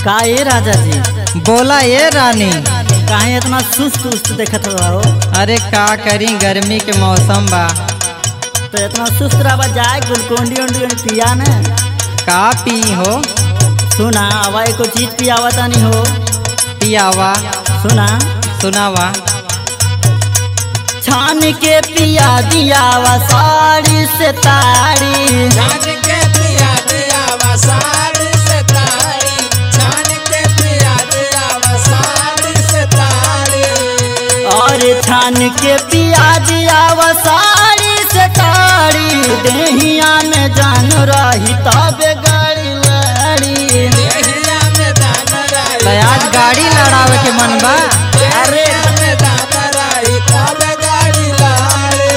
का ये राजा जी बोला ये रानी काहे इतना सुस्त उस्त देखत रहो अरे का करी गर्मी के मौसम बा तो इतना सुस्त रहा जाए गुलकोंडी उंडी उंडी पिया ने का पी हो सुना आवा एको चीज पियावा तानी हो पियावा सुना सुनावा छान के पिया दियावा साड़ी से ताड़ी छान के पिया दिया वसाड़ी से तारी छान के पिया दिया वसाड़ी से तारी और छान के पिया दियावा साड़ी से ताड़ी देहिया में जान रही तबे गाड़ी लड़ी देहिया में दान राई तो आज गाड़ी लड़ावे के मन बा अरे देहिया में दान राई तब गाड़ी लाड़ी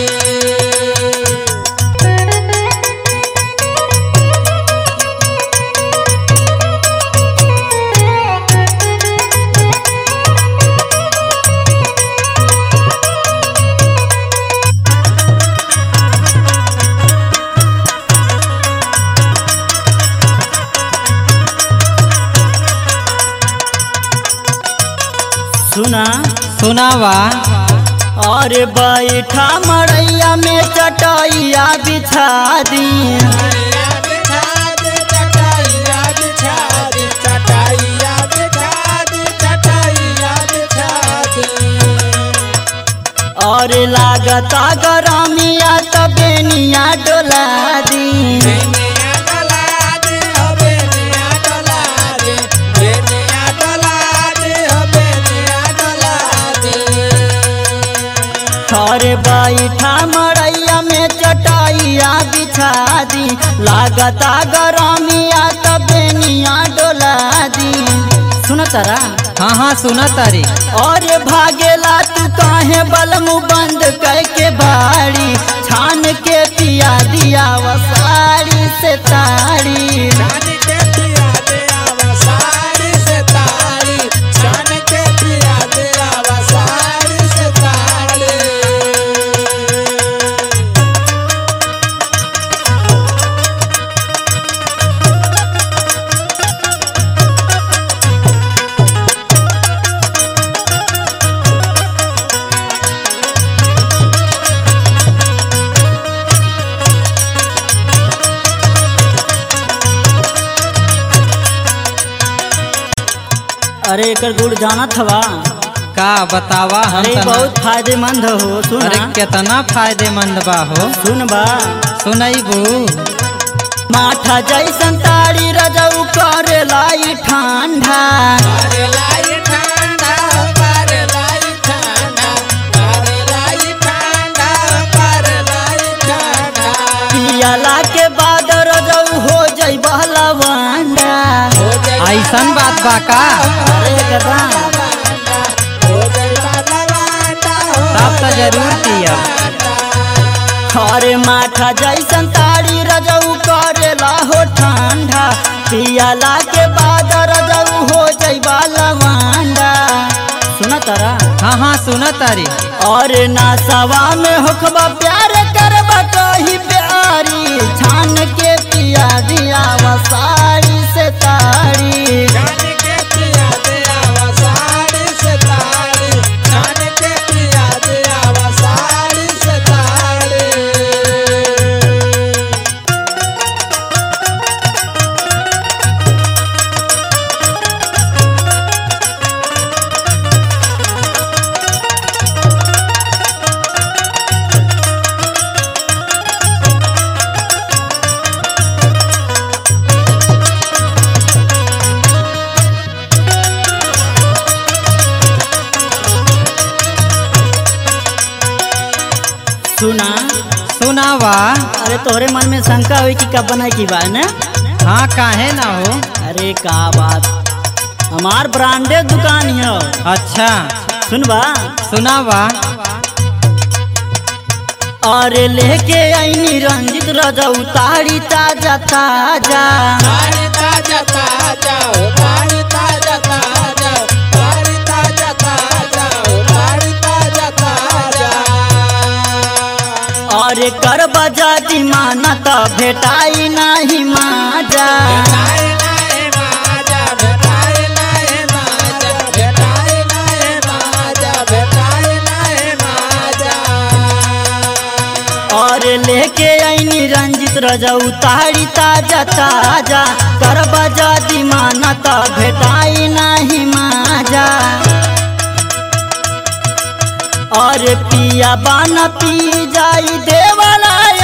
सुना सुनावा और बैठा मड़ैया में चटैया बिछा दी चटाइया बिछा दे चटाइया बिछा दे चटाइया बिछा दे चटाइया बिछा दे और लागता गरमिया तबेनिया डोला दी बेनिया डोला दे हो बेनिया डोला दे बेनिया डोला दे हो बेनिया डोला दे और बैठा मड़ैया में चटैया बिछा दी लागता गरमिया तबेनिया डोला दी सुन तारा हाँ हाँ सुना तारी और भागेला तू काहे बलमु बंद करके बाड़ी छान के पिया दिया वो साड़ी से ताड़ी छान के पिया दे आवा साड़ी से तारी छान के पिया दे आवा साड़ी से तारी अरे एकर गुड़ जाना थवा का बतावा हम अरे तना- बहुत फायदेमंद हो सुन अरे कितना फायदेमंद बा हो सुन बा सुनैबू माठा जैसन ताड़ी रजऊ करेला ई ठंडा अरे लाई ठंडा पर लाई ठंडा अरे लाई ठंडा पर लाई ठंडा पियला के बाद रजऊ हो जई बहलवांडा हो जाई ऐसन बात बा का अरे कदा हो जाई लवांडा हो तब तो जरूर पिया अरे माठा जैसन ताड़ी रजऊ करेला हो ठंडा पियला के बाद रजऊ हो जइबा लवांडा सुन तारा हाँ हाँ सुना तारी और नासवा में होखबा प्यार करबा कही प्यारी छान के पिया दिया वो साड़ी से ताड़ी छान के पिया दे आवा साड़ी से तारी छान के पिया दे आवा साड़ी से तारी सुना सुनावा अरे तोहरे मन में शंका हुई कि कब बनाई की बात ना हाँ काहे ना हो अरे का बात हमार ब्रांडेड दुकान है अच्छा सुन बा सुनावा अरे लेके आईनी रंजित रजऊ ताड़ी ताजा ताजा तारी ताजा ताजा ओ तारी ताजा ताजा तारी ताजा ताजा ओ तारी ताजा ताजा अरे कर बजा माना त भेटाई नाही माजा भेटाई नाही माजा भेटाई नाही माजा भेटाई नाही माजा भेटाई नाही माजा और लेके आईनी रंजित रजा उतारी ताजा ताजा करबा जदी मानत भेटाई नाही माजा और पिया बान पी जाई देवाला